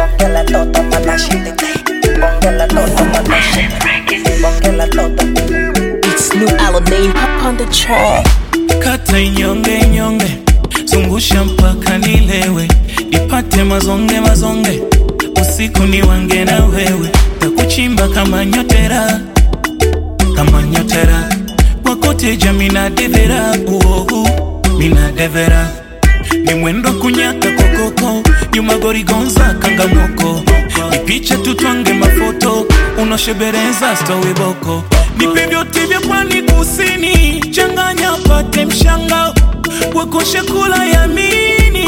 Bonge la toto manashite. Bonge la toto manashite. Bonge la toto. It's new Alamein up on the track. kata inyonge inyonge, zungusha mpaka nilewe, ipate mazonge mazonge, usiku ni wange na wewe, takuchimba kama nyotera, kama nyotera, wakoteja mina devera, uohu mina devera, ni mwendo kunyaka kokoko, nyuma gorigonza kangamoko, ni picha tutwange mafoto, unoshebereza stowiboko, nipe vyote vya pwani kusini, changanya pate mshangao, wakoshe kula yamini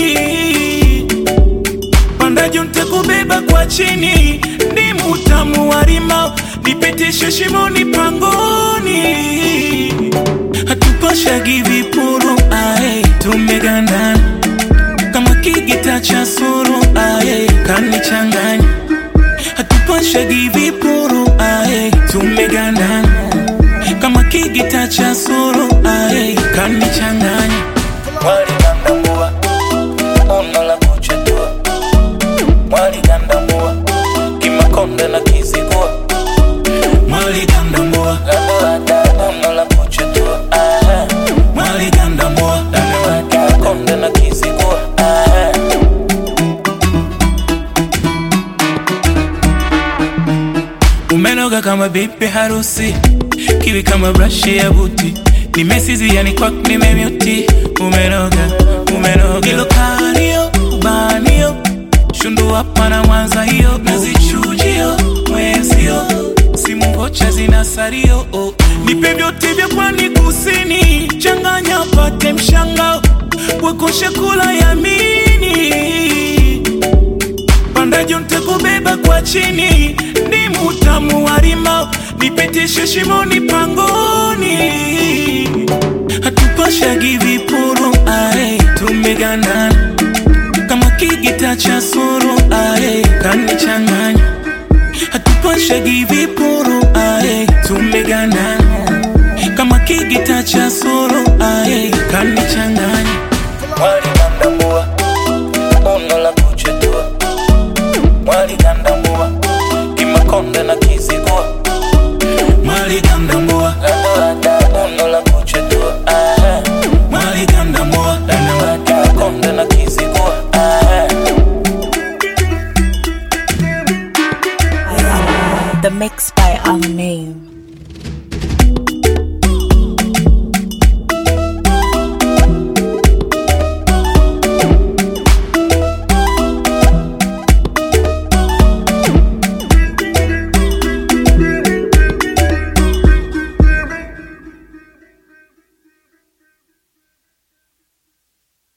panda juu nitakubeba kwa chini, ni mutamu wa rimao, nipitishe shimoni pangoni, hatupashagi vipuru ae, tumegandana kama kigita cha suru ae, kanichanganya hatupashagi vipuru ae, tumegandana kama kigita cha suru ae, kanichanganya waligandambua ono la kuchetua waligandambua kimakonde na kizigua waligandambua ono la kuchetua waligandambua kimakonde na kizigua umenoga kama bibi harusi kiwi kama brashi ya buti nimesizi yani kwak nimemyuti umenoga umenoga ilo kario banio shundu hapa na mwanza hiyo nazichujio mwezio simu vocha zina sario oh. nipe vyote vya pwani kusini changanya pate mshangao wakoshe kula yamini panda juu nitakubeba kwa chini, ni mutamu wa rimao, nipitishe shimoni pangoni, hatupashagi vipuru ae, tumegandana kama kigita cha suru ae, kanichanganya hatupashagi vipuru ae, tumegandana kama kigita cha suru ae, kanichanganya waligandambua ono la kuchetua waligandambua kimakonde na kizigua waligandambua ono la kuchetua waligandambua kimakonde na kizigua The mix by Alamein.